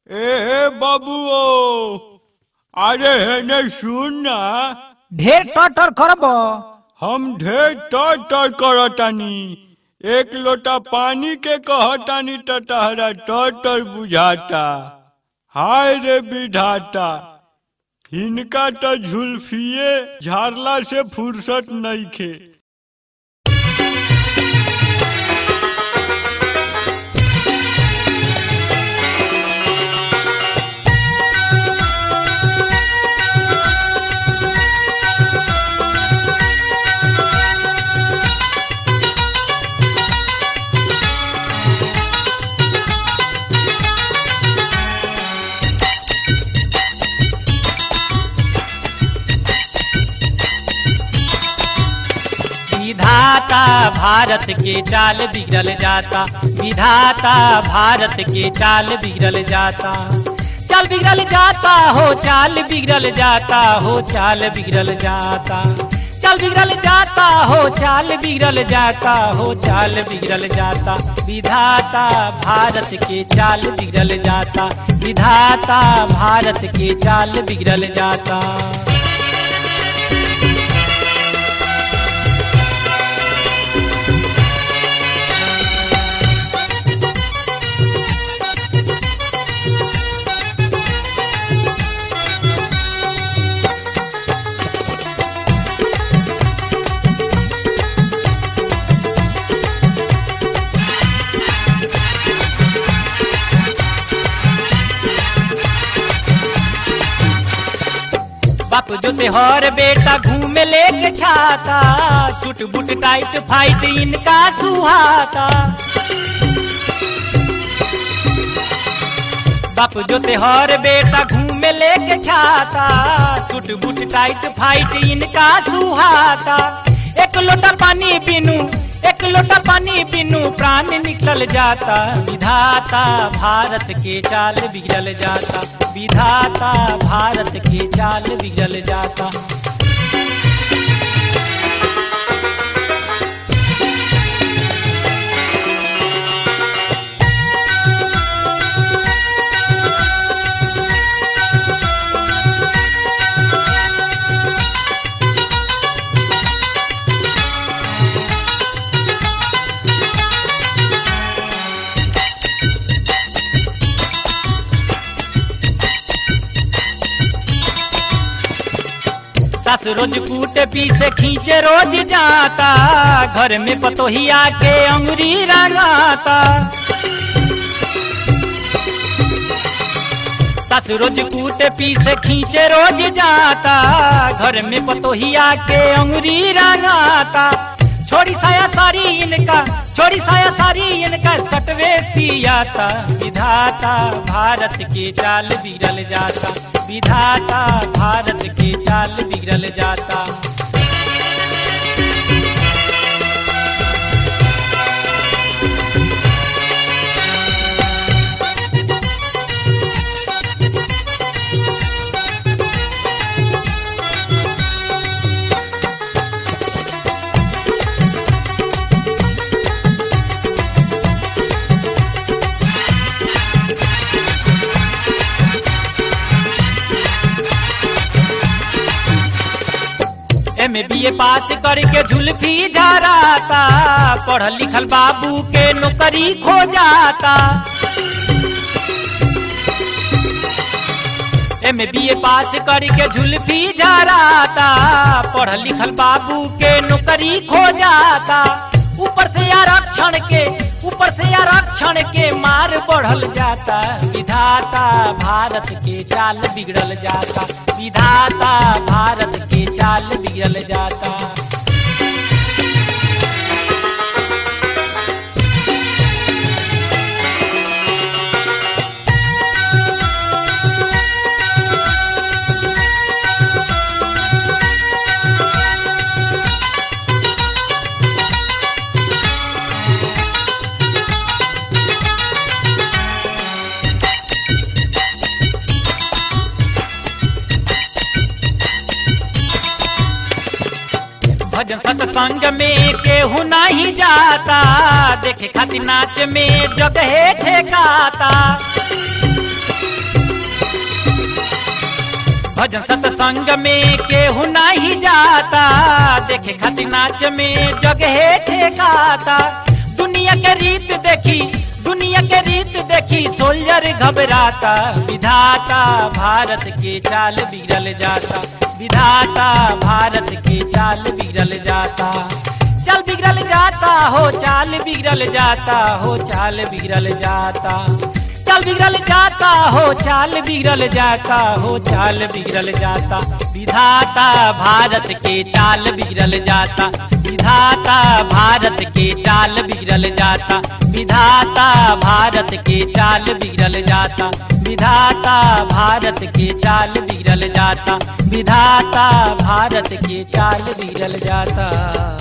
ए बाबुओ अरे हेने सुन ना ढेर टटर करब हम ढेर तर तर करतानी एक लोटा पानी के कहतानी त तहरा तर तर बुझाता हाय रे विधाता हिनका त झुल्फिए झारला से फुर्सत नइखे विधाता भारत के चाल बिगड़ल जाता विधाता भारत के चाल बिगड़ल जाता चाल बिगड़ल जाता हो चाल बिगड़ल जाता हो चाल बिगड़ल जाता चाल बिगड़ल जाता हो चाल बिगड़ल जाता हो चाल बिगड़ल जाता विधाता भारत के चाल बिगड़ल जाता विधाता भारत के चाल बिगड़ल जाता बाप जो हर बेटा घूमे लेके छाता सुट बुट टाइट फाइट इनका सुहाता बाप जो हर बेटा घूमे लेके छाता सुट बुट टाइट फाइट इनका सुहाता एक लोटा पानी पीनू एक लोटा पानी पीनू प्राण निकल जाता विधाता भारत के चाल बिगड़ल जाता विधाता भारत के चाल बिगड़ल जाता सास रोज कूट पीसे खींचे रोज जाता घर में पतोहिया के अंगुरी रंगाता सास रोज कूट पीसे खींचे रोज जाता घर में पतोहिया के अंगुरी रंगाता छोड़ी साया सारी इनका छोड़ी साया सारी इनका कटवे सियाता विधाता भारत के चाल बिगड़ल जाता विधाता भारत के चाल बिगड़ल जाता एम बी ए पास करके झुल्फी झराता पढ़ल लिखल बाबू के नौकरी खो जाता एम बी ए पास करके झुल्फी झराता पढ़ल लिखल बाबू के नौकरी खो जाता ऊपर से आरक्षण के ऊपर से आरक्षण के मार बढ़ल जाता विधाता भारत के चाल बिगड़ल जाता विधाता भारत के चाल बिगड़ल जाता भजन सत्संग में केहू नहीं जाता देखे खातिर नाच में जगहे ठेकाता भजन सत्संग में केहू नहीं जाता देखे खातिर नाच में जगहे छे गाता दुनिया के रीत देखी दुनिया के रीत देखी सोल्जर घबराता विधाता भारत के चाल बिगड़ल जाता विधाता भारत के चाल बिगड़ल जाता चाल बिगड़ल जाता हो चाल बिगड़ल जाता हो चाल बिगड़ल जाता चाल बिगड़ल जाता हो चाल बिगड़ल जाता हो चाल बिगड़ल जाता विधाता भारत के चाल बिगड़ल जाता विधाता भारत के चाल बिगड़ल जाता विधाता भारत के चाल बिगड़ल जाता विधाता भारत के चाल बिगड़ल जाता विधाता भारत के चाल बिगड़ल जाता